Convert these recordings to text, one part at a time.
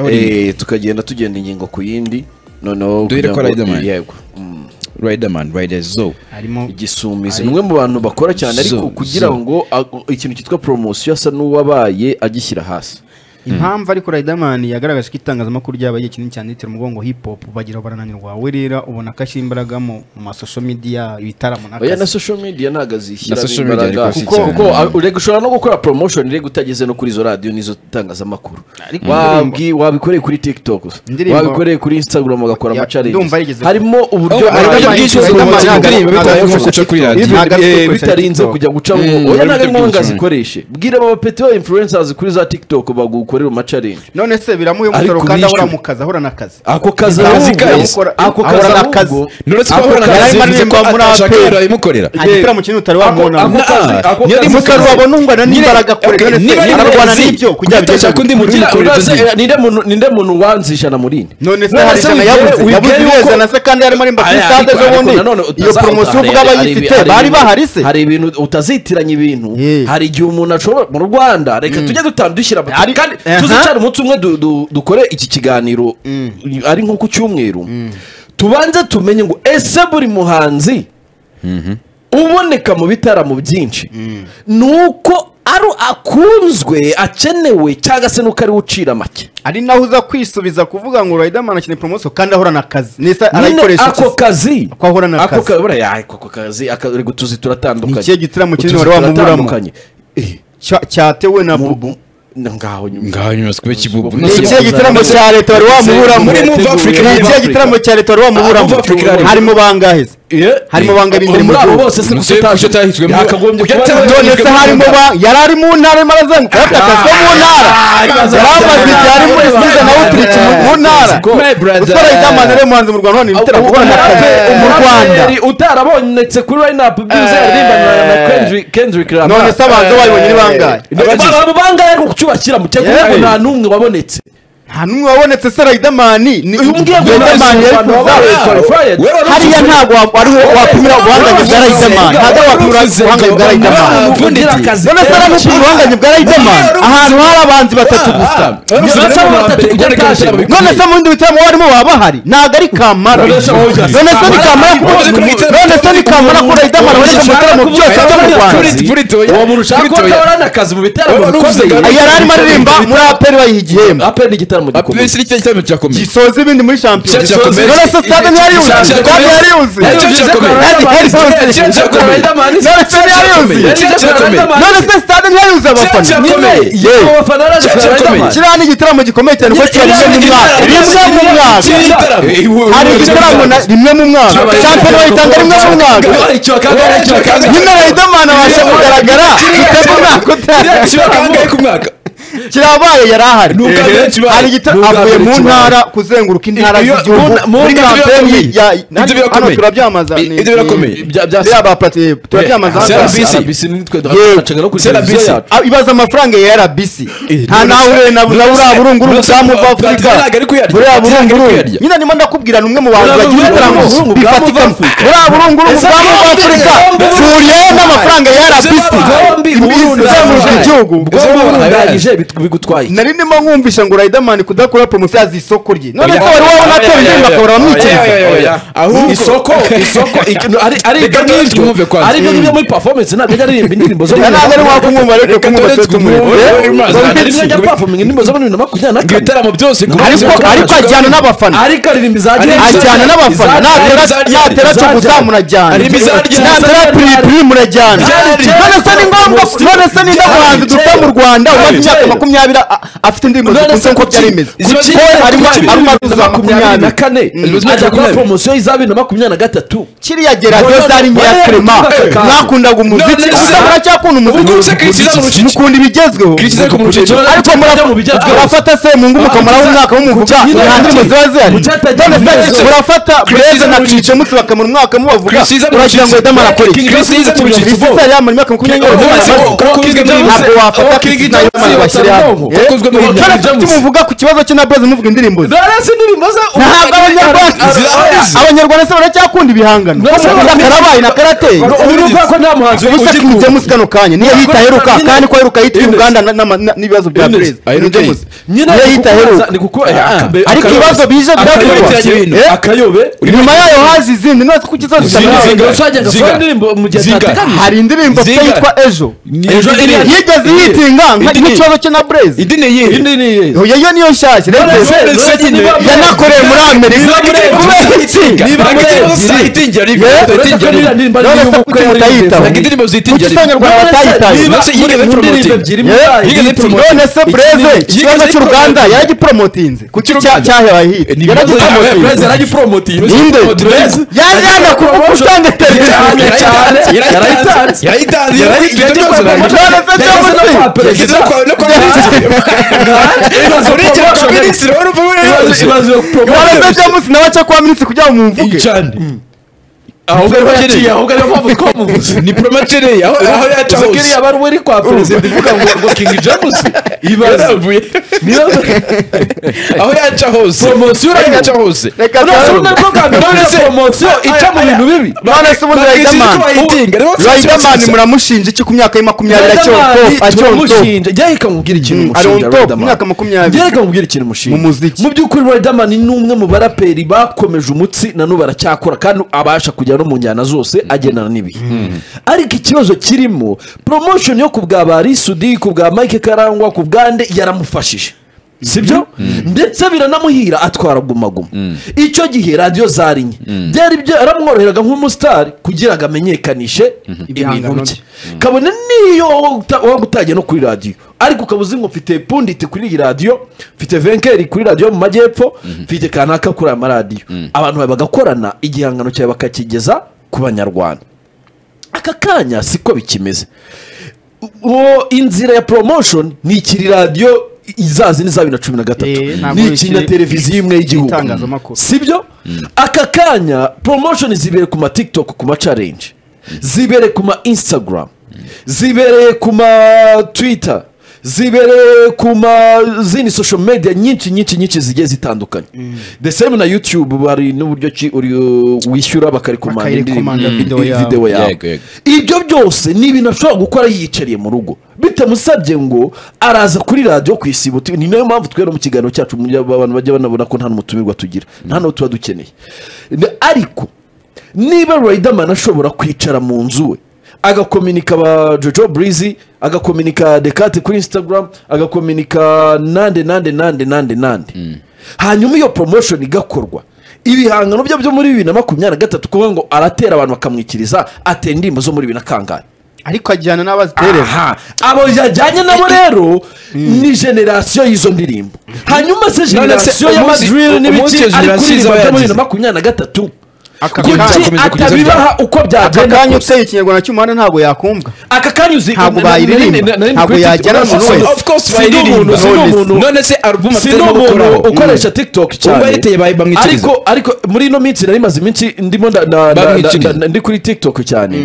Eh, tukagenda tugenda ingingo ku yindi noneho Duhere kugira kwa ngo- Riderman. yego Mm. Riderman Rider Zo harimo igisumizi ni umwe mu bantu bakora cyane ariko Zo, kugira zo. ngo ag- ikintu cyitwa poromosiyo asa n'uwabaye agishyira hasi impamvu ariko Riderman yagaragaje ko itangazamakuru ryabaye ikintu cyanitse umugongo hip hop bagira barananirwa we rero ubona ko ashyira imbaraga mu mu masosho media ibitaramo oya na n'akazi social media ntabwo azishyira Na social media ariko si kuko cyane. kuko a- urega ushobora no gukora promotion rega utageze no kuri izo radiyo n'izo tangazamakuru Ariko indirimbo- wabwi wabikoreye kuri tiktok gusa. Indirimbo- wabikoreye kuri instagram ugakora Ya, ndumva amacarengi yigeze- harimo uburyo Ariko harimo uburyo bwinshi bwinshi bwo bwo guca guca indirimbo indirimbo bitabaye bitabaye guca guca kuri kuri radiyo. radiyo. Bitabaye Bitarenze guca bitarinze TikTok. kujya gucamo Mm, oya bari ntabwo ari gutegura ngombwa cyane. zikoreshe bwira aba peteo influencers kuri za tiktok bagukorera amacarengi none se biramuye Ariko umusoro kandi ahora bishyura. mu kazi ahora n'akazi ako kazi Ahubwo ahubwo biramukora- ako ahora kazi n'akazi. ahubwo Nuretse Ako ko ahorana kazi akazi bari bivuze ko baririmba muri ashaka APR. ibimukorera nta gitaramo kinini utari wabona Ako- ako- ako- Niba ari mu umusaruro kazi- wabona ungana Nyine- n'imbaraga kure, Okay, none se niba ari mu ararwana kazi, n'ibyo kugira ngo gushaka undi muntu Ugira- umukorera ibyo uraza- ngibyo. eh, ninde muntu- ninde muntu wanze ijana muri ine none se None hari se ijana wigere- yabuze wigere yabuze yuko- neza na se kandi yarimo arimba kuri Aya, stade ariko- z'ubundi ariko nanone iyo utaza- poromosiyo utazareba- uvuga abayifite hari- bari hari- bahari se hari ibintu utazitiranya ibintu Eh. hari igihe umuntu ashobora mu rwanda reka tujye dutanu dushyira amafoto. Hari- kandi Aha. tuzicare umunsi umwe du- du- dukore iki kiganiro ari nko ku cyumweru tubanze tumenye ngo ese buri muhanzi uboneka mu bitaramo byinshi ni uko ari akunzwe akenewe cyangwa se nuko ari we ucira make ari naho uza kwisubiza kuvuga ngo Riderman akeneye poromosiyo kandi ahorana akazi nese nyine arayikoresha ako kazi Ako ahora na ako kazi. ka- buriya ako ako kazi aka- rego tuzi turatandukanye Ni ikihe gitaramo kinini Utuzi wari wamuburamo? turatandukanye. Eh, Cya- cyatewe na mu- bubu mu- na- ngaho nyuma ngaho nyuma sikube kibubu Ni ni ikihe ikihe gitaramo cya leta wari wamuburamo muri Move Africa, ni Move ikihe Africa. gitaramo cya leta wari wamuburamo Ah, Move Africa harimo. harimo bangahe se Eh, harimo eh, banga muri b'ingeri mu abo gihugu. bose se Umusore kuko utaje utahiswe muri- yakagombye kuba Ujya- ari- none se harimo ba yari ari mu ntara arimo arazenguka yatakatswe mu ntara yari ibibazo amaze bya- igihe ari muri siza na uturiki mu ntara Let's go. My brother. utwara idaman ari umuhanzi mu rwanda none ibitera kubona akazi mu rwanda umuraperi utarabonetse kuri lineup byize yaririmbanaga na Kendrick- Kendrick Lamar none se abanza bayibonye ni bangahe Abagize- abo bangahe ariko kucyubakira mu cyangwa Yeah. nta n'umwe wabonetse nta n'umwe wabonetse se Riderman ni uyu ngiye Riderman yari kuza hariya ntabwo wa- ari wo wapimira ubuhangange bwa Riderman ntabwo ari wo wapimira ubuhangange bwa Riderman none se aramupima ubuhangange bwa Riderman ahantu hari abanzi batatu gusa none se mu bindi bitaramo barimo baba bahari ntabwo ari kamara none se ni kamara kuko none se ni kamara ko Riderman aboneka mu bitaramo byose byo mu Rwanda uwo muntu ushaka kuba atabona akazi mu bitaramo Uruvuze bikomeye. ngo- Ay, yari arimo aririmba muri aperi bayiha igihembo aperi ni igitaramo gikomeye apurensi n'icyo gitaramo cyakomeye gisoza ibindi muri shampiyona Gisoza ibindi. none se stade ntiyari yuzuye stade yari yuzuye Yari yuzuye Stade yari yuzuye. None se yari yuzuye none se stade ntiyari yuzuye abafana Yewe. kiriya ni igitaramo gikomeye cyane kuko kiba rimwe mu mwaka rimwe mu mwaka hari igitaramo na- rimwe mu mwaka shampiyona bayitanga rimwe mu mwaka nyine Riderman abasha kugaragara utari umwaka utaha kirabaye yari ahari Ni ubwa benshi bahari. hari igita Ni ubwa avuye benshi mu bahari. ntara kuzenguruka intara Iyo- z'igihugu mu- mu muri ntara kampeni birakomeye. ya Ibyo hano- hano birakomeye. turabyamaza I- ibyo birakomeye. Bya- bya- byaba pati turabyamaza hano. serivisi. Ah, ibaza amafaranga ya RBC nta nawe ure na na ura burungu Burasa- ubwamu bwa Platini Afurika ntabwo ari kuyarya. buriya Platini ntabwo ari burungu kuyarya. nyine nimo ndakubwira ni umwe mu bantu Buriya bagira burungu- ibitaramo burungu bwamu bwa bifatika Afurika. buriya burungu Ese ubwamu bwa bombi- Afurika bombi- buriye n'amafaranga ya RBC bombi burundu- izenguruka igihugu bwonko burundu- burangije bigutwaye nari ndimo nkumvisha ngo Riderman kudakora poromosiyo yazi isoko rye none se Oya. wari wabona atera indirimbo akabura Oya, oya, abamwikiriza oya. ahubwo isoko isoko iki- ari ari Reka ibyo twese ngibyo twumve kwanza. ari ibyo ngibyo muri performance ntabwo ajya aririmba indirimbo zo Ya, ntabwo ari wakumwumva ariko kumwumva twese tumwumve. tutumwumva Oya, Ntabwo rimwe ajya performing indirimbo zo muri bibiri na makumyabiri na kane ibitaramo byose ku ariko ariko ajyana n'abafana ariko aririmba za ajyana n'abafana natera natera cyo guza murajyana Ari ibizarya. natera piripiri murajyana Byarya. none se ni ngombwa none se ni ndamuhanzi dufite mu rwanda umaze imyaka makumyabiri a- afite indirimbo None zikunze se nk'uko kuki- byari bimeze kuki- Paul arimo kuki- arimo aruzuza makumyabiri na makumyabiri kane Makumyabiri. ajya gukora poromosiyo y'iza bibiri na makumyabiri na gatatu kiriya geradiyo zari nkeya Oya, kerema oya, oya. mwakundaga umuziki None se- gusa muracyakunda Ubwo se Chris Isack mu umuziki rucike. mukunda ibigezweho Chris Isack mu rucike. ariko Ajya mu murafata bigezweho. murafata se mu ngumu kamaraho umwaka w'umuvuga Nyine nta ndirimbo ziba zihari Kuki atagira none se ibigezweho. murafata bureze na cice musi bakamura umwaka mubavuga Chris Isack mu uragira ngo rucike. edamara akore King Chris Isack mu rucike. isi yari yamaze imyaka makumyabiri King- n'umunani King- amaze. King- King- ntabwo King- wafata King- Chris Isack King- bashyire bwonko. Kakozwe mu buryo cyane bujya gusa. muvuga ku kibazo cye na Blaze muvuga indirimbo ze rero se indirimbo ze ntabwo abanyarwanda abanyarwanda se baracyakunda ibihangano No, Ubu no, karabaye na karateye uruvuga ko nta muhanzi ubusa King ugikunze James kano kanya niyo yita aheruka nyine- kandi ko aheruka yitira Ines. Uganda na- na- na- n'ibibazo bya Ines, Blaze King aheruka James yita. nyine niyo ni yita aheruka kukubaza- ni kuku- eh, akabe- ariko akayobe. ibibazo biza Akayobe byavugwa byakurikiranye ibintu. Eh? akayobe nyuma yayo haza izindi none kuko ikibazo Zinga, kitamera. zinga. usajyaga Ziga. akora indirimbo mu gihe Ziga. atateganya hari indirimbo pe Zinga. yitwa ejo Ejo iriya- yigeze yitinga nka- Iriya- nk'ikibazo cye na Blaze Indi indi ni iyihe ni iyihe Yo, yo niyo nshyashya rero Blaze, Blaze Blaze ni ba- yanakoreye muri Amerika kubera itsinda Niba Blaze uretse ko n'iriya ndirimbo ari None se iy'ubukwe kuki yari mutayitaho? iy'ubukwe. indirimbo kuki zitingira isanganyarwanda None se batayitaye niba Blaze yigeze muri mu promoting. ndirimbo ebyiri Yeah. mutayi- Yigeze yitwa- promoting. none se breze Yigeze ikibazo cy'uruganda promoting. yaragiporomotinze kuki Cy'uruganda. cyahebaye hit Ni ibibazo byawe, Blaze yaragiporomotinze yaragipromotinga ninde Blaze. yaje yaje kuvuga utanga Cyane, televiziyo cyane. Yarayitanze. Yarayitanze. Yagiye kwa Yarayitanze. promotion. None se Yageze no James. kwa perezida. Ibaze promotion. Ibaze- ibaze promotion. waraza jamusi nawe aca kwa minsi kugira ngo mumvuge cyane ahubwo ariho yaciye ahubwo ariho mpamvu twamuvuze ni promotereye aho aho yaca Uzi hose kiriya baruwa iri kwa perezida ivuga ngo ngo king james ibaze Yaravuye. niba aho yaca hose Promotion aho irayiha. yaca hose reka none se tuyaruhe. ubundi bwa mbere None se- poromosiyo ica mu bintu bibi none se ubundi Bakizirika riderman bayitinga. Rero si- riderman muramushinja iki ku myaka ye makumyabiri acyonto acyonto turamushinja jya reka nkubwire ikintu Mm, mushinja Arion Top, Riderman. imyaka makumyabiri. Jya reka nkubwire ikintu mushinja Mu muziki. mu by'ukuri Riderman ni umwe mu baraperi bakomeje umutsi na n'ubu aracyakora kandi abasha kujya no mu njyana zose agendana n'ibihe ariko ikibazo kirimo promotion yo ku bwa ba risudi ku bwa mike karangwa ku bwa nde yaramufashije sibyo ndetse biranamuhira atwara gumaguma icyo gihe radiyo zari nke byari byaramworoheraga nk'umusitari kugira ngo amenyekanishe ibintu Ibihangano bye kabone niyo waba utagiye no kuri radiyo ariko ukaba uzi ngo mfite punditi kuri iyi radiyo mfite venkeri kuri radiyo yo mu majyepfo mfite kanaka kuri aya maradiyo abantu bawe bagakorana igihangano cyawe bakakigeza ku banyarwanda aka kanya siko bikimeze uwo inzira ya promotion ni ikiri radiyo izazindi za bibiri na cumi na gatatu Eh, ntabwo ni ikiri na ikiri- televiziyo imwe y'igihugu itangazamakuru. sibyo aka kanya promotion zibere ku ma tiktok ku ma challenge zibere ku ma instagram zibereye ku ma twitter zibereye ku ma zindi social media nyinshi nyinshi nyinshi zigiye zitandukanye the same na youtube bari n'uburyo ki uri- wishyura bakarikomandaho Bakayikomanda Mm. video yawe. video yawe Yego, yego. ibyo byose ni ibintu ashobora gukora yiyicariye mu rugo bitamusabye ngo araza kuri radiyo ku isibo ni nayo mpamvu twera mu kiganiro cyacu mu gihe abantu bajya banabona ko nta n'umutumirwa tugira nta n'uwo tuba dukeneye Ne- ariko niba riderman ashobora kwicara mu nzu we agakominika ba jojo burizi agakominika dekate kuri instagram agakominika nande nande nande nande nande hanyuma iyo promotion igakorwa ibihangano bye byo muri bibiri na makumyabiri na gatatu kuvuga ngo aratera abantu bakamwikiriza atera indirimbo zo muri bibiri na kangahe ariko ajyana n'abazitereza aha abo yajyanye nabo rero ni generasiyo y'izo ndirimbo hanyuma se generasiyo ya umunsi- madril umunsi n'ibiki iyo ari generasiyo kuririmba izaba bya muri yagize. bibiri na makumyabiri na gatatu Aka kuki kanya akomeza kugeza atabibaha uko aka byagenda kanya kose uteye ikinyarwanda cy'umuhanda ntabwo yakumva aka kanya uzi Ntabwo na- na- na- bayiririmba. na- na- na- Ntabwo kuri TikTok. yagera umuntu Si- wese. of course bayiririmba. Si n'umuntu- none se album si atarimo n'umuntu gukoraho ukoresha tiktok Ubwo cyane yariteye bayi bamwikiriza. ariko ariko muri ino minsi nari maze iminsi ndimo nda- nda- nda- Bamwikiriza. nda- nda- ndi kuri tiktok cyane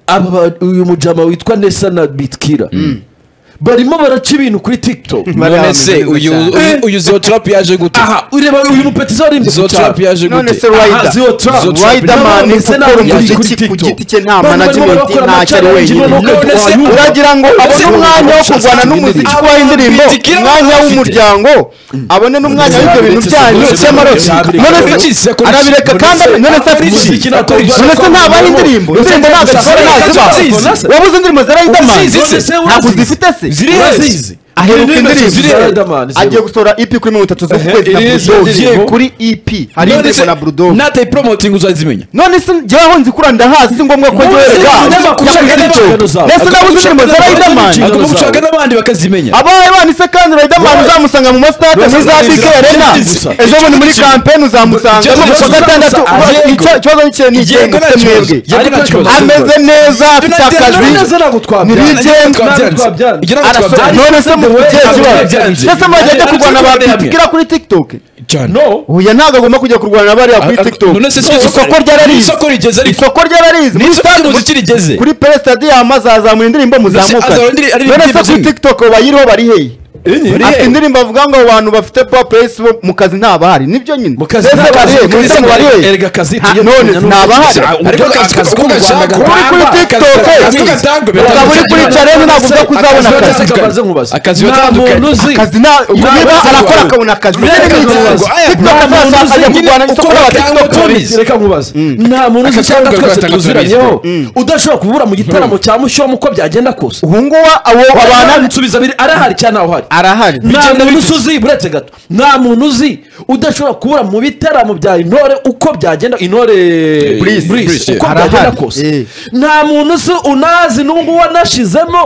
aba ba- uyu mujama witwa nesa na bitkira barimo baraca ibintu kuri tiktok none se uyu uyu- uyu zotrap yaje gute aha ureba uyu mupeti zarimbye zotrap yaje none gute se Aha, rider ziyo trap. riderman Ndetse ukora n'abandi umuziki kuri ku TikTok. giti cye nta Bano barimo management barakora ntacyo ari ama challenge, wenyine barimo None se- bakora- uragira ngo abone umwanya wo kurwana n'umuziki Aba kubaho indirimbo bitikira umwanya bafite. w'umuryango abone n'umwanya w'ibyo bintu byanyu Ndetse cy'amaroti n'abireka. none se Ndetse- arabireka kandi Ndetse- none se afite Ndetse- iki Ndetse- none se ntabaho indirimbo Ndetse- indirimbo ntabwo Ndetse- azikora Ndetse- Ndetse- ntazo wabuze indirimbo za Riderman Uzizi se, se, ntabwo urazizi. zifite se Urazizi. aheruka Indirimbo za Riderman indirimbo ziriho. agiye gusohora EP kuri mirongo itatu z'ukwezi na Eh, iriho izo Bulldog ndirimbo. kuri EP hari None indirimbo se- na Bulldog nataye promoting uzazimenya none se njyewe aho nzikura ndahazi si ngombwa ko None se ngerega umunyamakuru ushaka n'inshingano zawe. nese nabuze indirimbo za Riderman Inshingano zawe. ushaka n'abandi bakazimenya abaye bane se kandi Riderman Right. uzamusanga mu masitade muri za Right. bike arena Gusa. ejo bundi muri kampeni uzamusanga Ikibazo ku wa cyose gatandatu uzamusa- Icyo- Yego. ikibazo n'ikintu ni ikihe Yego, nta mufite kibazo. mwebwe Yego, nta kibazo. ameze neza afite United akazi neza ntabwo twabyanze ntibigenda Ntabwo twabyanze. Igira ngo Araso- twabyanze. none se mu gihe Ntabwo kibazo twabyanze. ndetse murajya Ntabwo kurwana ba twabyanze. bitikira kuri tiktok cyane no uya ntabwo agomba kujya kurwana na bariya kuri Ah, ah, tiktok none se si isoko isoko- ryararize isoko rigeze ariko. isoko ryararize ni Muri isoko stade- ry'umuziki rigeze kuri pere stadium azamura indirimbo muzamukane azamura indirimbo none se kuri zimwe. tiktok bayiriho bari hehe afite indirimbo avuga ngo abantu bafite popesi bo mu kazi ntabahari nibyo nyine Mu kazi Ese nta bari- kazi, muri kazi mu bari- none- erega kazi Ha, tujye none tumenya ntabahari n'ubu- ariko akazi ko mu Rwanda Kuba uri kuri gatangwa- tiktok akazi gatangwa biratandukanye. ukaba uri kuri challenge ntabwo ujya kuzabona akazi akazi kabaze nkubaze. Akazi Nta batandukanye. muntu uzi. akazi nta ubwo Nta niba muntu arakora uzi. akabona akazi Reka Reka nkubaze. nkubaze. Aya, nta TikTok azajya muntu uzi ajya nyine kurwana n'isoko uko ry'abatiktok. batangwa Polisi, polisi. reka nkubaze nta muntu uzi Akazi cyangwa kabo twese gatanga tuzuranyeho polisi. udashobora kubura mu gitaramo cya mushomu uko byagenda kose ubu ngubu abo abana babana nsubiza biri arahari cyangwa ntaho hari arahari nta muntu uzi uretse gato nta muntu uzi udashobora kubura mu bitaramo bya intore uko byagenda intore Breeze, Breeze, Breeze, uko yeah. byagenda Arahari. kose Eh. nta muntu uzi unazi n'ubu wanashizemo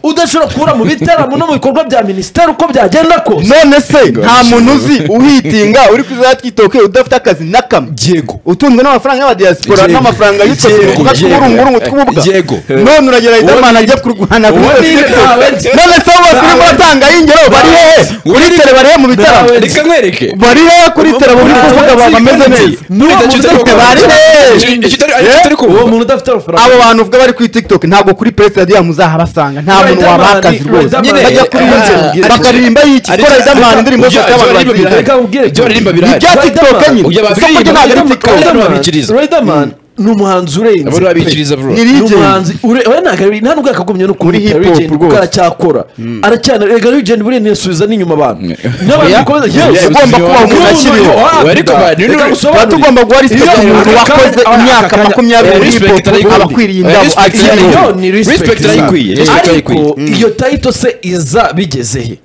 udashobora kubura mu bitaramo no mu bikorwa bya minisiteri uko byagenda kose none se nta muntu uzi uhitinga uri kuzajya twitoke udafite akazi na kamwe Yego. utunzwe n'amafaranga y'abadiyasipora Yego. n'amafaranga Yego. y'utwubuka tw'urungurungu tw'ubuga Yego. none uragera riderman ajya kurwana Uwo kuri ni- TikTok. none se abo bose urimo uratanga y'ingero bari hehe kuri tere bari hehe mu bitaramo Nawe- reka nkwereke bari hehe kuri tere bari kuvuga abantu bameze neza N'uwo Icyo muntu utari udafite kubona. bari hehe Icyo- icyo utari- icyo utari kubona. uwo muntu udafite abo amafaranga bantu uvuga bari kuri tiktok ntabwo kuri perezida radiyanti muzahabasanga nta muntu Riderman wabaha akazi ni- rwose Riderman- bajya kuri iyo nzu Ah, bakaririmba y'iki Ari- kora riderman indirimbo Ibyo- zose ibyo abantu baririmba bazizi birahari. Reka nkubwire Ibyo baririmba birahari. Ibya TikTok nyine. Ujya Isoko babiririmba, ryo ntabwo ari Riderman- TikTok. Riderman babikiriza. Riderman ni umuhanzi urenze Abo babikiriza pe. bro Ni- ni Regen. umuhanzi ure- we ntabwo ari- nta nubwo yakagumye no Muri kumwita hip hop Regen kuko rwose. aracyakora aracyana rega rigeni buriya ntiyasubiza n'inyuma abantu n'abantu Oya. bikomeza Oya, yewe ugomba kuba umuntu akiriho. Ariko ba- ni- reka ni- tuba ngusobanurire. tugomba guha respect Iyo- umuntu aka- wakoze aka- imyaka aka- makumyabiri aka- muri Respect hip hop arayikwiye. abakwiriye Eh, indabo respect akiri arayikwiye. iyo muto ni Respect respect arayikwiye. ariko Respect arayikwiye. iyo tayito se iza bigezehe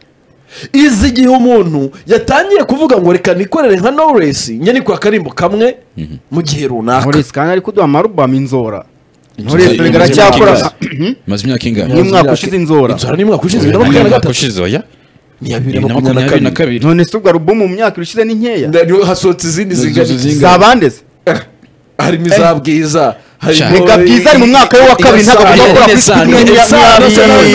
izi igihe umuntu yatangiye kuvuga ngo reka nikorere nka noresi nyaniko akarimbo kamwe mu gihe runaka nturesi kandi ari kuduha amarubamu inzora nturesi Inzora- bigaracyakora maze imyaka ingana n'umwaka ushize inzora inzora ni mwaka ushize bibiri na makumyabiri na Umwaka gatatu ushize oya ni iya bibiri bibiri na na makumyabiri na kabiri none se ubwo alubumu mu myaka irushize ni nkeya Nda- hasohotse izindi zingana Zuzu iki? zingana. zabandeze harimo iza bwiza harimo reka bwiza ari mu mwaka we wa kabiri ntabwo agomba gukora kuri Esa- sikirini Esa- makumyabiri none se abantu bari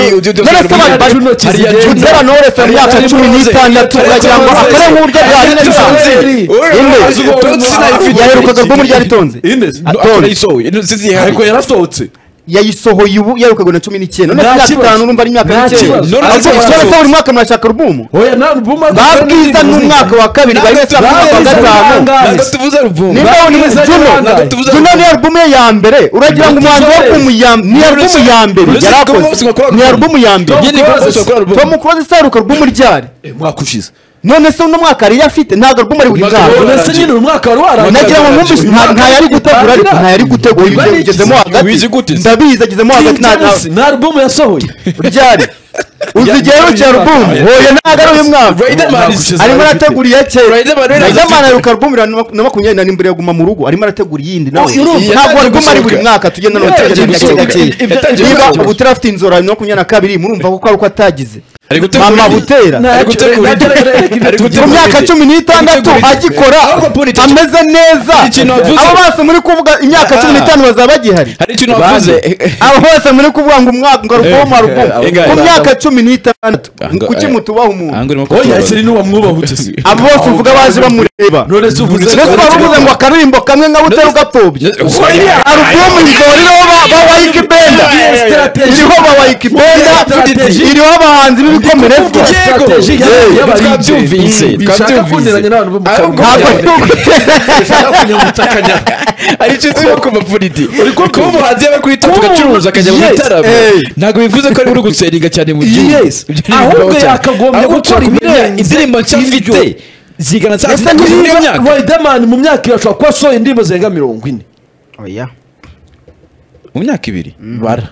Intoki zigenza. kugera noresi mu myaka cumi n'itandatu uragira ngo akore nk'uburyo bwa Ariyo rinesansi nzeri. Inde. yaherukaga bwo muri ryaritonze Ines, no, Atonze. ariko yarasohoye yayisohoye ubu yaherukaga na cumi n'icyenda none Nta se imyaka kibazo. itanu urumva ari imyaka Nta mikeya kibazo. ariko Nta isora se kibazo. buri mwaka murashaka alubumu oya nta album azi- ba bwiza ni umwaka wa kabiri bari wese afite Bwiza uwa ni gatanu umwangazi. nimba Ba wabona Bwiza ni umwangazi. juno juno ni alubumu ye ya mbere uragira ngo umuhanzi wo Tuzobe. kumuyam ni alubumu ya mbere Uruzi yari kuba akoze bose bakora ni alubumu ya mbere Nyine kuba bose bakora album. tom close isaruka alubumu ryari Eh, mwaka ushize none se uno mwaka yari afite ntabwo alubumu ari Umwaka buyiganje wa- uretse nyine uyu mwaka wari warangiye. nagira ngo mwumvise nta- nta yari gutegura ariko nta yari gutegura ibyo Bari- bigezemo hagati Wizi gute se? ndabizi agezemo King hagati nta James, nta album yasohoye ryari uzigera ruke alubumu hoye ntabwo ari uyu mwaka Riderman is- arimo arategura iya kera Riderman rero Riderman afite- aheruka alubumu bibiri na makumyabiri na rindwi yaguma mu rugo arimo arategura iyindi nawe Oh, urumva. ntabwo Yatangiye alubumu ari buri gusohoka. mwaka tugenda nawe Yatangiye tugenda gake gusohoka. gake Yatangiye niba gusohoka. ubu utarafite inzora bibiri na makumyabiri na kabiri murumva ko ari uko atagize Ari gutegura mama indi. butera Nta- Ari gutegura Reka- ibyo- reka- reka- Ari gutegura mu myaka ibyo- cumi n'itandatu Gutegura ibyo- agikora Ahubwo Puri, icyo- ameze neza ikintu wavuze- abo bose muri kuvuga imyaka cumi n'itanu bazaba bagihari hari ikintu wavuze abo bose muri kuvuga ngo umwaka ngo alubumu alubumu Ingahe? ku myaka cumi n'itandatu Anga- kuki mutubaha umuntu ahanga urimo oya kutubaza. ese ni n'uwamwubahutse se abo bose uvuga baje bamureba none se uvuze mbese baravuze ngo akaririmbo kamwe nka butera ugapfobya Oya. alubumu izoriraho bawayikibenda iriho bawayikibenda iriho abahanzi b'ibikomerezwa Strategy Yego. y'abantu Yego. y'abantu Twabyumvise. bishaka Twabyumvise. kunteranya n'abantu bo mu Ahubwo- kanwa. ntabwo ari Bishaka kunyambutsa akanyara. hari icyo turimo kumva puriti kuba umuhanzi yaba kuri Kuba tutu gacuruza akajya mu yes, bitaramo eh. ntabwo bivuze ko ari uri guseringa cyane mu gihugu Yes. Ibyo ni Ahubwo bibaho cyane. yakagombye Ahubwo gukora kumenya ibirenze indirimbo nshya ibyo. afite zigana za ese muri iyo niba myaka Riderman mu myaka iyo ashobora kuba asohoye indirimbo zirenga mirongo ine oya mu myaka ibiri bara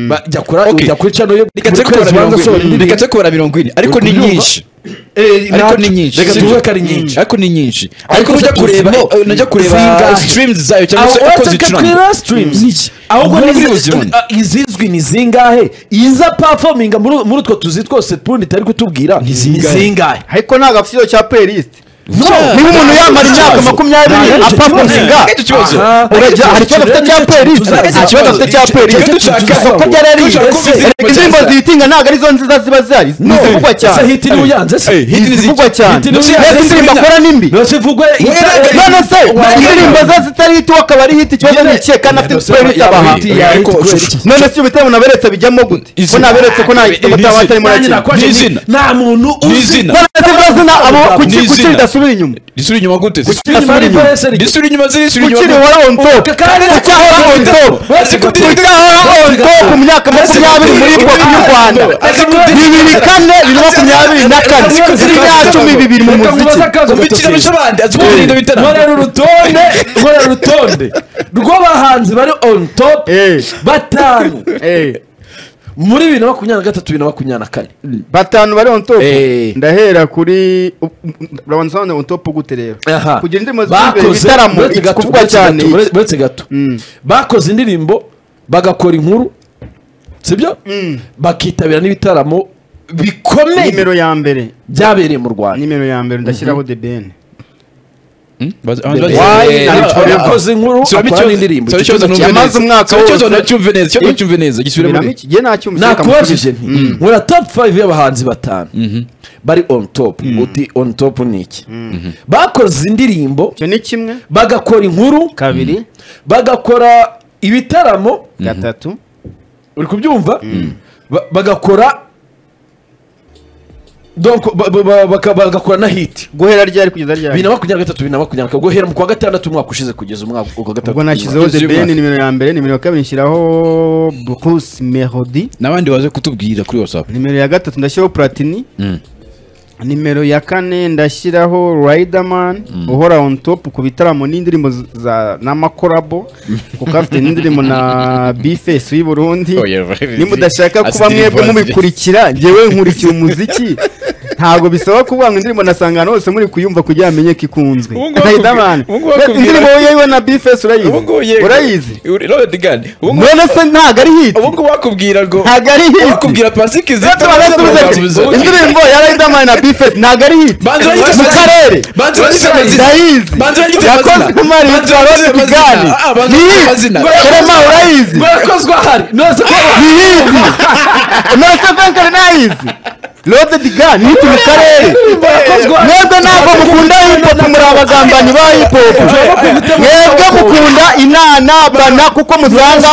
Ba- jya kura- Okay. jya kuri channel yo reka buri tse kubara kwezi mirongo ubanza asohora ine indirimbo. reka tse kubara mirongo ine ariko ni kubyumva. nyinshi Eh, ariko natwe- ni nyinshi reka sibyo? tuvuge ko ari nyinshi ariko ni nyinshi Ariko ariko nujya tuzi- kureba no, eh, najya kureba zingahe? streams zayo cyangwa se Aho uko wataka zicuranga kuri streams. ahubwo Muri n'izi- buzibone. ah, izizwi ni zingahe iza performing muri muri utwo tuzi twose tundi tari kutubwira ni zingahe? zingahe ariko nta gafite icyo cya playlist niba umuntu yamara imyaka makumyabiri apfa kuzinga urajya hari ikibazo afite cya polisi nta kibazo afite cya polisi isoko ryari yariye indirimbo zihitinga ntabwo arizo nziza ziba zihari ni izivugwa cyane hiti niwe uyanze se izivugwa cyane mbese indirimbo akora ni mbi yose ivugwe none se indirimbo ze zitari hiti we akaba ari hiti ikibazo ni ikihe kandi afite polisi abaha none se ibitaramo naberetse bijyamo gute ko naberetse ko nta gitaramo atarimo arakina nta muntu uzi none se izina abo kuki kuki ridasubira inyuma risubira inyuma gute se Kuki ridasubira inyuma risubira inyuma ziri risubira ukiri inyuma wari on top ucyahora on top ucyahora on top ku myaka makumyabiri muri bwo y'u rwanda bibiri kane bibiri makumyabiri na kane imyacumi bibiri mu muziki ubikiramisha abandi azimubirinde bitana nkorera urutonde nkorera urutonde rw'abahanzi bari on top Eh, batanu eh, muri bibiri na makumyabiri na gatatu bibiri na makumyabiri na kane batanu bari on top Eh. ndahera kuri urabanza usobanura on top gute rero Aha. kugira indirimbo z'imbere bakoze ibitaramo uretse gato, kuvugwa uretse cyane gato, ure- uretse gato Mm. bakoze indirimbo bagakora inkuru sibyo bakitabira n'ibitaramo bikomeye nimero ya mbere byabereye mu rwanda nimero ya mbere ndashyiraho the ben Why? na Live Forever. Akoze inkuru akora n'indirimbo Icyo kibazo ni- Yamaze umwaka ikibazo wose. nacyumve neza ikibazo nacyumve neza gisubiremo Biramo iki? Jye nta cyuma ushaka mu nakubajije kuri- nti nkora top 5 y'abahanzi batanu bari on top uti on top ni iki bakoze indirimbo icyo ni kimwe bagakora inkuru kabiri bagakora ibitaramo gatatu uri kubyumva Ba- bagakora donc ba- ba- ba- baka- bagakora na hiti guhera ryari kugeza ryari bibiri na makumyabiri na gatatu bibiri na makumyabiri na kane guhera mu kwa gatandatu umwaka ushize kugeza umwaka wa gatatu ubwo nashyizeho the Kugeza ben uyu nimero ya mbere nimero ya kabiri nshyiraho bruce melody n'abandi baze kutubwira kuri whatsapp nimero ya gatatu ndashyiraho platini Mm. nimero ya kane ndashyiraho riderman uhora on top ku bitaramo n'indirimbo z- za n'amakorabo kuko afite n'indirimbo na bifesi w'i burundi Oh, yeah, right. nimba udashaka kuba Asitiri mwebwe Voice. mubikurikira ngewe nkurikiye umuziki ntabwo bisaba kuvuga ngo indirimbo nasanga ahantu hose muri kuyumva kugira ngo amenye ko ikunzwe Ubu ngubu riderman ubu ngubu bakubwira- indirimbo yewe na bifesi urayizi urayizi none se ntabwo ari hiti ubungubu wakubwira ngo ntabwo ari hiti wakubwira pasiki Ndetse barasubiza ati, indirimbo ya Riderman na Bifest ntabwo ari hit Banza urangije mu amazina. karere Banza urangije amazina. ndayizi Banza urangije yakozwe amazina. n'umwari Banza urangije witwa Rose amazina. Bigani Ah, banza ni urangije hit amazina. Kerema urayizi barakozwe ahari nose ko ni hit Nonese Frank Renayizi Rode Digan hit mu karere barakozwe ahari mwebwe ntabwo mukunda hip hop muri abagambanyi ba hip hop mwebwe mukunda inana bana kuko musanga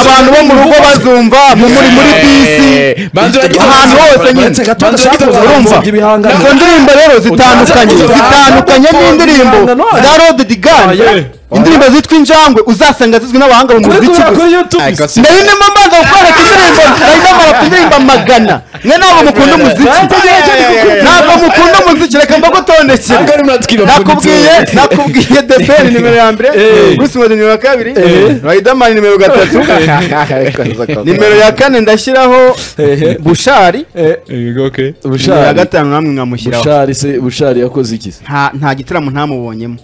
abantu bo mu rugo bazumva mu muri muri bisi ahantu hose nyine urumva ibihangano. izo ndirimbo rero zitandukanye Utanze kuvuga zitandukanye ibihangano. n'indirimbo Ibihangano. za rode digani Ah, yeah. indirimbo zitwa injangwe uzasanga zizwi n'abahanga mu kuri muziki kuri gusa kuri youtube nayo nimo mbaza gukwereka indirimbo nayidamara ku ndirimbo magana mwe ntabwo mukunda umuziki ntabwo mukunda umuziki reka mbagutondekere nakubwiye nakubwiye depeni nimero ya mbere gusimodi nimero ya kabiri riderman nimero gatatu nimero ya kane ndashyiraho bushari nimero ya bushari gatanu namwe nkamushyiraho bushari se bushari yakoze iki se nta nta gitaramo ntamubonyemo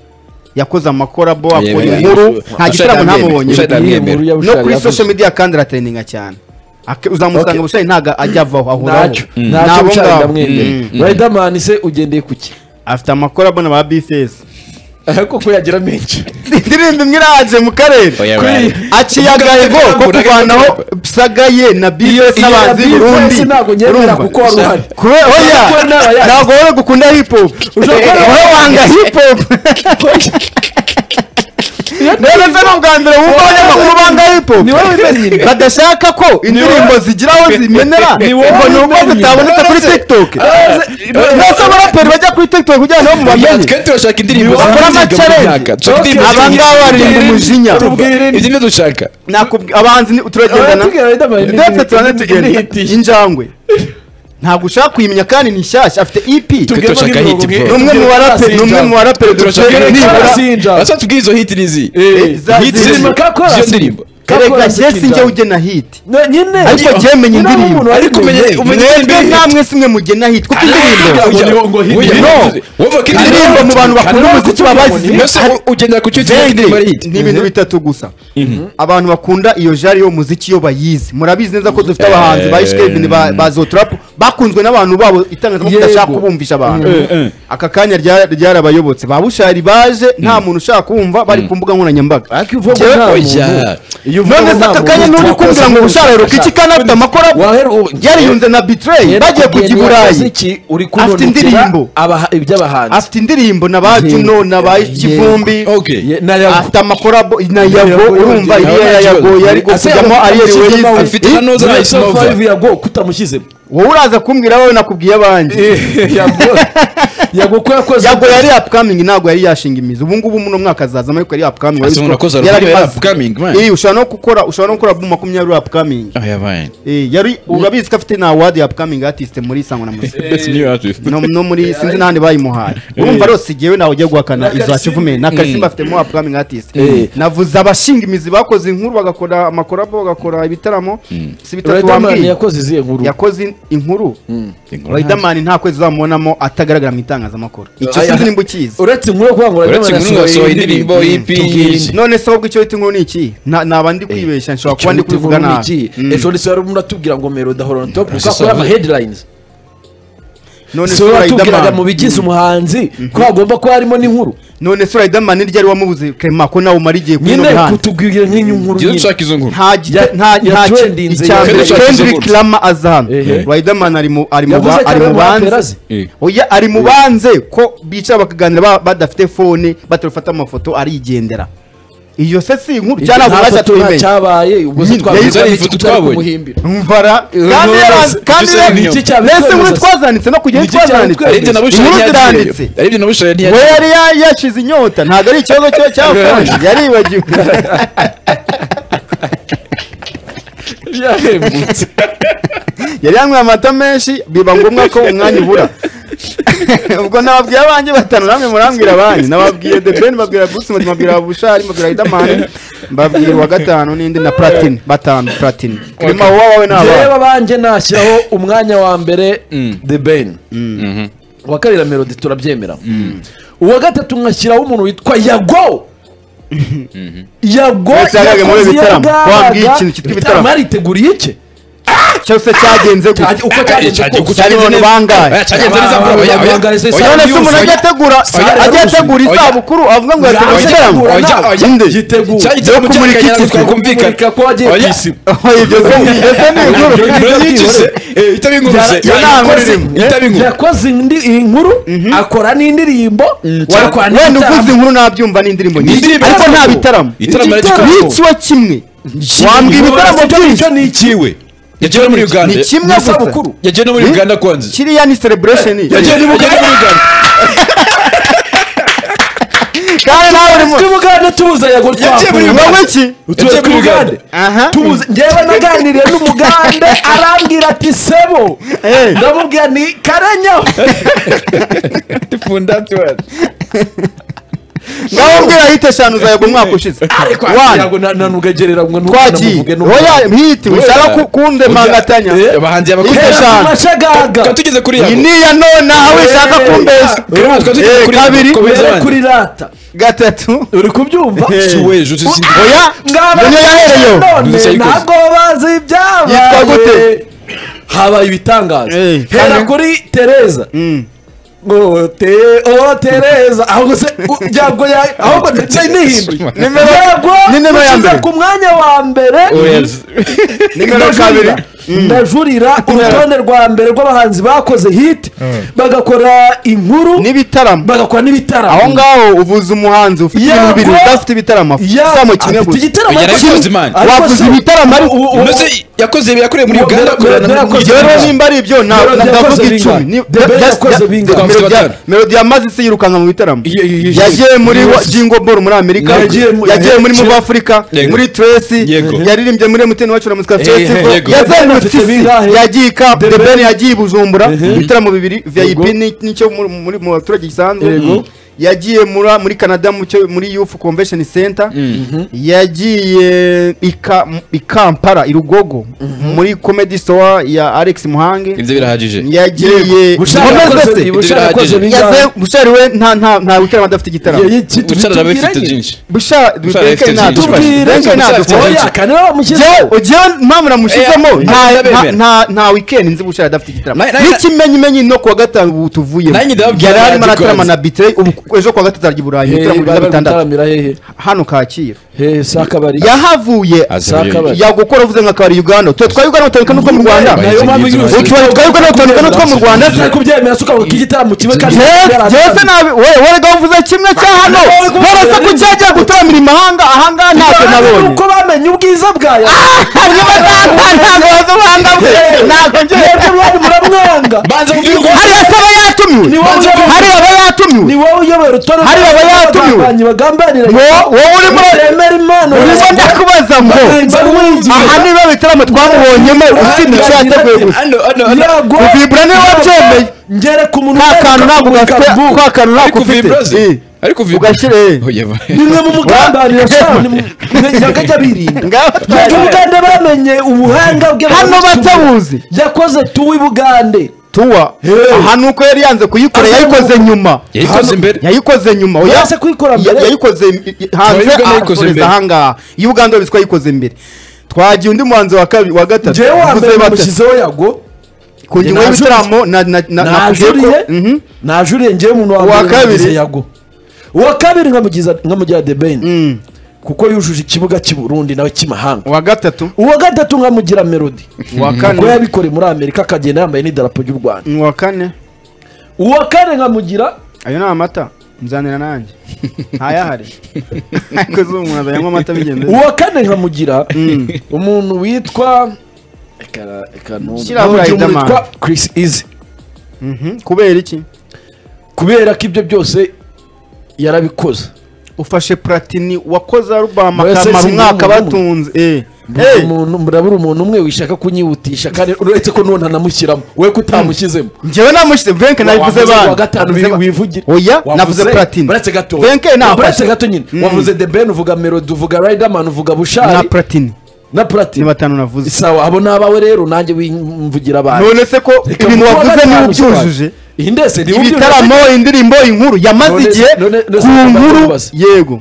yakoze amakorabo akora yeah, inkuru yeah. nta Bushari gitaramo ntabwo ntamubonyemo Bushari Iyihe yemera. nkuru ya no Bushari kuri yakoze? social media kandi aratrendinga cyane Ake- uzamusanga Okay. bushari ntago ajya avaho ahoraho ntacyo Mm. ntacyo Nabo bushari ngabo. Mm. ndamwemera riderman se ugendeye ku ki afite amakorabo na ba bifesi koko yagira menshi indirimbo imwe iraje mu karere aciye Uvuga agahigo ko agahigo, kuvanaho sagaye na bifesi iyo n'abanzi ya burundi BFS ntabwo nyemera Urumva? kuko wari uhari. Kure- oya Kuko nawe yaje. ntabwo wowe gukunda hip hop wowe wanga hip hop rero se ni ubwa mbere wumva abanyamakuru banga hip hop ni wowe wimenyera badashaka ko indirimbo zigira aho zimenera Ni wowe ngo ni uko wimenyera. zitaboneka kuri tiktok nose abaraperi bajya kuri tiktok kugira ngo mubamenye turashaka indirimbo Bakora ama-challenge. Abangaba barinda umujinya. ibyo ni dushaka Nakubwi- abahanzi ni- turagendana ndetse turane tugenda injangwe ntabwo ushaka kuyimenya kandi ni nshyashya afite ep ni umwe mu baraperi ni umwe mu baraperi dufite turashaka nibura- basa tubwire izo hiti n'izi Eh, za- hiti zirimo zirimo ka chorus. izo ndirimbo erega njye si njye ugena hiti nyine ariko njye menya indirimbo ariko umenya umenya mwebwe namwe simwe mugena hiti kuko indirimbo indirimbo mu bantu bakunda umuziki baba bazi ugendera ku cyo Vendi ni ibintu bitatu gusa abantu bakunda iyo jari y'umuziki iyo bayizi murabizi neza ko dufite abahanzi ba Ish Kevin ba- ba Zotrap bakunzwe n'abantu babo itangazamakuru Yego. idashaka kubumvisha abantu aka kanya rya- ryarabayobotse ba Bushari baje nta muntu ushaka kumva bari ku mbuga nkoranyambaga ariko uvuga Njyewe- nta oya. iyo uvuga none se nta aka kanya muntu n'uri kumbwira ngo Bushari aheruka iki kana afite amakora Wahera ubu- yariyunze na Betray bagiye kujya i Burayi Umuziki uri Afite kunonikera indirimbo. abaha- iby'abahanzi afite indirimbo na ba Juno na ba Kivumbi Ye- na Yabo. afite amakorabo na yabo Yabo, urumva Yabo, iriya ya Yabo, yago yari Ase kujyamo Yabo, ariyeri Ase Yabo, wezi afite na noza Muri na Soul Isinova. Five yago kutamushyizemo wowe uraza kumbwira wowe nakubwiye abanjye yago ko yakoze yago yari upcoming ntabwo yari yashinga imizi ubu ngubu muno mwaka azazamo ariko yari upcoming Ase umuntu wakoze yari album yari maze. upcoming, man. Eh, ushobora no gukora ushobora no gukora album makumyabiri upcoming Eh, yari urabizi ko afite na award ya upcoming artist muri sango na muzika no, no muri sinzi n'ahandi bayimuhaye urumva rose igiyewe nawe ujya guhakana izo hakivume na karisimba afitemo upcoming artist navuze abashinga imizi bakoze inkuru bagakora amakorabo bagakora ibitaramo si bitatu Riderman bambwiye yakoze izihe nkuru yakoze inkuru Riderman nta kwezi uzamubonamo atagaragara mu itangazamakuru icyo Aya- sinzi nimba ukizi uretse inkuru yo kuvuga ngo uretse Riderman inkuru yasohoye indirimbo y'indirimbo, EP. tubwirinde. none se ahubwo icyo wita inkuru ni iki Na- naba ndi kwibeshya nshobora kuba ndi Icyo kubivuga inkuru ni nabi iki? Mm. ejo ndetse wari muratubwira ngo melody ahora on top Process ukakora ama of- headlines none se so watubwiraga Riderman- mu bigize umuhanzi ko hagomba kuba harimo n'inkuru none se Riderman iryo ari wamubuze Clement ko nawe umara igihe kuri nyine ino mihanda kutubwira nk'iyo nkuru nyine izo nkuru nta gite- Ya- nta ya nta trending icya ya- mbere Kendrick Kendrick Lamar. Lamar azahano Ehe. Riderman ari mu ari mu Yavuze ba- cyane ari mu mu banze baperazi. Eh. oya ari mu banze ko bicara bakaganira ba- badafite fone batarafata amafoto arigendera iyo se si inkuru Icyo cyanavuga nta ati foto tuyimenye cyabaye ubwo se Nyine, twabivuze yari iki ifoto tutari twabonye. kumuhimbira mvara kandi None yaranze se- kandi icyo se ni yaranze. iki cyabitwereza mbese inkuru se? twazanditse no kujya Ni iki ntitwazanditse cyabitwereza? aribyo na inkuru bushari ntiyakiriye ziranditse aribyo na bushari we ntiyakiriye yari ya- yashize inyota ntabwo ari ikibazo cyo cya fone yaribagiwe yahembutse yari yanyweye amata menshi biba ngombwa ko umwanya ubura ubwo nababwiye abanjye batanu namwe murambwira abanjye nababwiye debeni babwira bruce Melody, babwira bushari babwira riderman babwira uwa gatanu n'indi na platine batanu platine kirimo wowe wowe reba n'abawe abanje nashyiraho umwanya wa mbere the ben Mhm. uwa kabiri na melody turabyemera uwa gatatu nkashyiraho umuntu witwa yago yago Wese yagaga muri yakoze ibitaramo. yagaga. Wambwiye ikintu cyitwa ibitaramo. ibitaramo yariteguriye iki cyose cyagenze gute uko cyagenze cyagiye kose cyari abantu bangahe none se umuntu ajya ategura Oya, ajya ategura oya. isabukuru avuga ngo Oya, yateguye igitaramo oya, ibyo se ibyo se ni inkuru Yakoze- yakoze indi inkuru akora n'indirimbo Wara- wenda uvuze inkuru nabyumva n'indirimbo nyinshi Indirimbo ariko nta ariko- bitaramo Igitaramo Igitaramo. ariko- biciwe kimwe wambwira ibitaramo byinshi ni Ikiwe. Yagiye no muri Uganda. ni kimwe gusa isabukuru Yagiye no muri Hmm? Uganda kwanza. kiriya ni celebration Yagiye no muri Uganda. kandi nawe urimo twibugane tubuze yago Yagiye muri twakuye. wowe ki Tuba twibugane aha tubuze njyewe naganiriye n'umugande arambwira ati sebo Eh. ndamubwira ni karanyaho ngaho mbwira hite eshanu zawe umwaka ushize One. yago na- na nugagerera ngo ntuko twagiye namuvuge n'umugande. oya hiti Oya. wishaka kundemangatanya Eh. Abahanzi Hite abakunzi. eshanu. Turashagaga. Tukaba tugeze kuri iyi Yago. ni iya none aho wishaka Eh. kumbeshya Tukaba tugeze Eh, kuri Yago. kabiri. Komeza Tugere abandi. kuri rata gatatu uri kubyumva Si we, je- je- si- oya Ngaba niyo yahereyeho none Dusayikoze. ntabwo bazi ibyabaye Yitwa gute? habaye ibitangaza Eh, hera kandi- kuri tereza ngo te o tereza ahubwo se u- yago ya ahubwo ndetse nihindura Nimero- yago ni nimero ya ukiza mbere. ku mwanya wa mbere nimero kabiri ndajurira ndajurira urutonde rwa mbere rw'abahanzi bakoze hit bagakora inkuru n'ibitaramo bagakora aho n'ibitaramo ngaho uvuze umuhanzi ufite Yego. ibintu bibiri udafite ibitaramo Ya- samo kimwe afite gusa igitaramo Oya, ariko yarakoze si- imana. ariko wavuze si- ibitaramo ariko ubu- ubu- Mbese yakoze yakorewe muri Ubu- Uganda Ubu- akorera na- Ubu- Ubu- rero nimba ari ibyo na- Melody na- yakoze ndavuga bingahe? icumi ni- The Best just- yakoze just- bingahe? Melody ya- Afite batanu. melody ya mazisi yirukanka mu bitaramo Ye- ye- ye- yagiye muri wa- jingo ball muri amerika Yagiye mu- yagiye muri Yego. move africa Yego. muri tracy Yego. yaririmbye muri mtn wacu na muzika festival yego. yazengurutse Afite isi bingahe? yagiye i Cap- the ben yagiye i bujumbura Ehe. ibitaramo bibiri vip Yego. ni- nicyo muri- muri- mu baturage gisanzwe Yego. yagiye muri- muri canada mu cyo- muri youth convention center yagiye i Ka- i kampala i rugogo muri comedy store ya alex muhange ibyo birahagije yagiye bushara Nkomeze yakoze- se. bushara yakoze Ibyo bingahe? Yaze- bushari we nta nta nta wikira adafite igitaramo Ye- ye- ki- bucara nawe tubwiranye. ifite byinshi bushara Bushara Benkei FTG. ntadufashe. Tubwire- Benkei Bushara ntadufashe. FTG. Oya, kanaba mushyize- Jewe- jewe mpamvu namushyizemo Eh, nta- ndabemera. nta- nta- nta weekend nzi bushara adafite igitaramo Na- na- n'ikimenyimenyi no kuwa gatanu ubu tuvuyemo Nanjye ndababwira yari arimo nanjye aratarama kwanza. na bitire ubu ejo kuwa gatatu arya i burayi Hehe, bari ibitaramo bibiri bitandatu gutaramira hehe hano kacyiru hehe si akabari yahavuye Azi Saka ibyo- bari. yagukora uvuze nka kabari uganda twe twa uganda batandukana n'utwo mu rwanda Bahizi Nayo mpamvu nk'ibyo inyuze. bazi. utubaye twa uganda batandukana n'utwo mu rwanda Ugiye kubyemera si ukavuga igitaramo kimwe kandi jese nabi wowe wowe gavuze kimwe cya hano Wowe kuvuze- ntarasa ko cyagiye gutaramira imahanga ahangaha ntacyo nabonye uko bamenye ubwiza bwayo hanyuma ntabwo ntabwo wazi ubuhanga bwe ntabwo njyewe mwebwe mwanyu muramwanga banza mubwire uko hari aba Ni yatumiwe wowe uyoboye- hari aba ni yatumiwe wowe uyoboye urutonde Hari aba yatumiwe. rw'abagambanyi bagambanira Wo- wowe uri muri Batemera impano urimo ndakubaza ngo aha niba bitaramo twamubonyemo usibye icyo yateguye gusa hano hano hano Kuvibura niwe wabyemeye. ngere ku muntu nta kantu ntabwo gafite nta kantu ntabwo ariko ufite vibroze Eh, ariko vibroze ugashyira eh. nimwe mu mugambanira cyane yakajya birinda ngaho Yego twari- Bugande bamenye ubuhanga bwe hano batabuzi yakoze tuwi Bugande tuwa aha ni uko yari yanze kuyikora Aza yayikoze nyuma yayikoze imbere yayikoze nyuma oya. Yanze kuyikora mbere? Ya- yayikoze im- hanze Uganda yayikoze ahasoreza imbere. ahangaha iyo uganda wabiswe yayikoze mbere twagiye undi muhanzi wa kabi- wa gatatu jewe wa uvuze mbere bate? namushyizeho yago ku ngingo Njye y'ibitaramo na na na nakubwiye ko- najuriye Mhm. najuriye ngewe umuntu wa Uwa mbere kabiri? namugize yago uwa kabiri nkamugiza nkamugira the ben kuko yujuje ikibuga cy'i Burundi nawe cy'imahanga uwa gatatu uwa gatatu nkamugira melody uwa kuko kane yabikoreye muri amerika akagenda yambaye n'idarapo ry'u rwanda uwa kane uwa kane nkamugira ayo ni amata muzanira nanjye ntayahari ariko zuba umuntu azanywa amata bigenze neza. uwa kane nkamugira umuntu witwa Eka- eka numva. Shyira aho Nkamugira umuntu Riderman. witwa chris izi Mhm. kubera iki kubera ko ibyo byose yarabikoze ufashe platini wakoze arubama Mwese akamara si umwaka nk'umuntu. batunze eh Eh. umuntu murabura umuntu umwe wishaka kunyihutisha kandi uretse ko n'uwo ntanamushyiramo we ko utamushyizemo njyewe namushyize venke nabivuze Wavuze bana uwa gatanu Nabivuze wi- bana. wivugire oya Wavuze- navuze platini uretse gato venke uretse nafashe gato nyine Mm. wavuze the ben uvuga melody uvuga riderman uvuga na bushari platini na ni platini batanu navuze sawa abo ni abawe rero nanjye wimvugira abantu none se ko Reka ibintu kuwa wavuze gatanu niba utwara. ubyujuje iyi ndetse niba ubyujuje ibitaramo indirimbo inkuru yamaze None- igihe none- none ku se ugomba nkuru kubaza. yego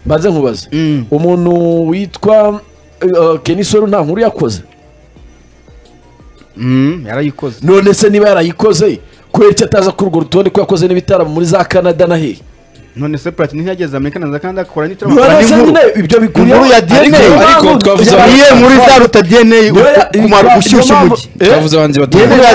mbanze nkubaze Mm. umuntu witwa eh, Kenny Solo nta nkuru yakoze Mm, yarayikoze none se niba yarayikoze kubera icyo ataza kuri urwo rutonde ko yakoze n'ibitaramo muri za canada na hehe none se platini ntiyageze amerika naza kandi akora n'itaramo akora None se n'inkuru nyine ibyo bikuriye Inkuru ya DNA. Ariko twavuze- iyo nkuru izaruta dna Niyo ya- kumara niyo gushyushya mpamvu- umujyi Eh? twavuze abahanzi Niyo batandukanye nkuru ya